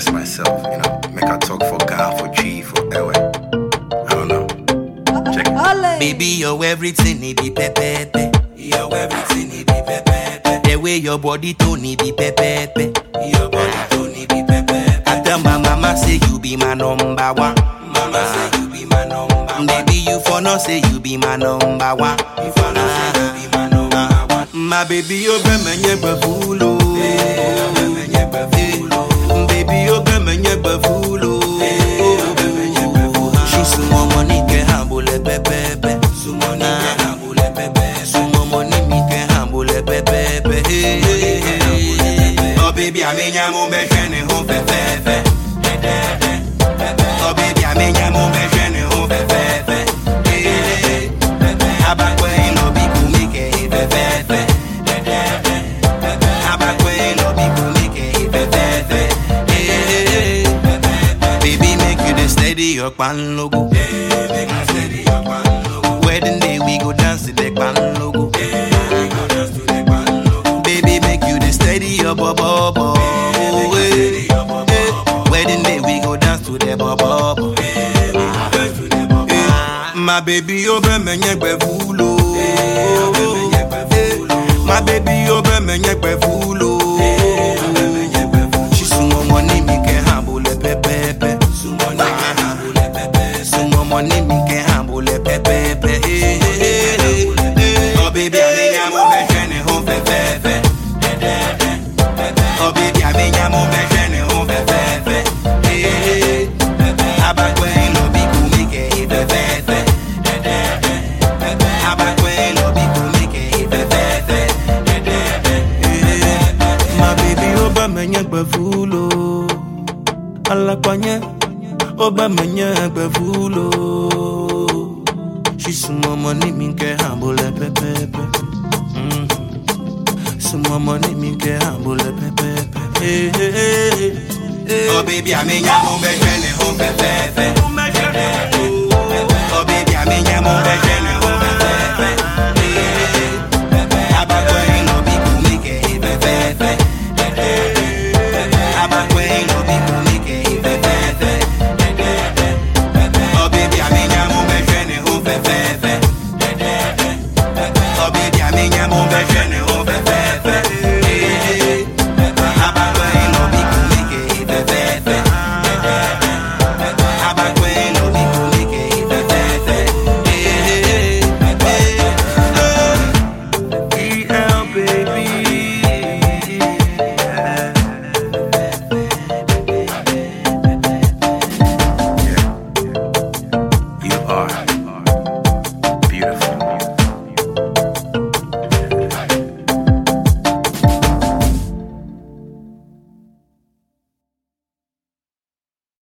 express myself, you know, make I talk for God, for G, for Ewe. I don't know. Check it. Baby, you're everything, it be pepepe. You're everything, it be pepepe. The way your body tone, it be pepepe. Your body tone, it be pepepe. I tell my mama say you be my number one. Mama say you be my number one. Baby, you for no say you be my number one. You for no say you be my number one. My baby, you be my nyeba fulo. Baby, you be my nyeba fulo. She sumo money ke hambule pepepe. Sumo ni ke hambule pepepe. Sumo money mi ke hambule pepepe. Oh baby, I mean I'm on be shene ho fe fe fe. Oh baby, I mean I'm on be shene ho fe fe fe. Abakwe no bi kumi ke fe fe fe. Abakwe no bi kumi ke fe fe fe. Baby, make you the steady your pan logo. Wedding day we go dance to the pan logo. Baby, make you the steady your bubble. Wedding day we go dance to the bubble. My baby, you be me nyekwe fulo. My baby, you be me nyekwe fulo. She sumo money mi ke hambule pepepe. Sumo money ke hambule pepe. Sumo money mi ke hambule pepepe. Oh baby, I mean I'm on my journey home pepepe. Oh baby, I mean I'm on my journey home pepepe. Abakwe no bi kumi ke pepepe. Abakwe no bi kumi ke pepepe. My baby, oba menye gbevulo. Alakwanye, oba menye gbevulo. She sumo money mi ke hambule pepepe. Mm. Sumo money mi ke hambule pepepe. Hey, hey, hey. Oh baby, I mean, I'm on my journey home pepepe.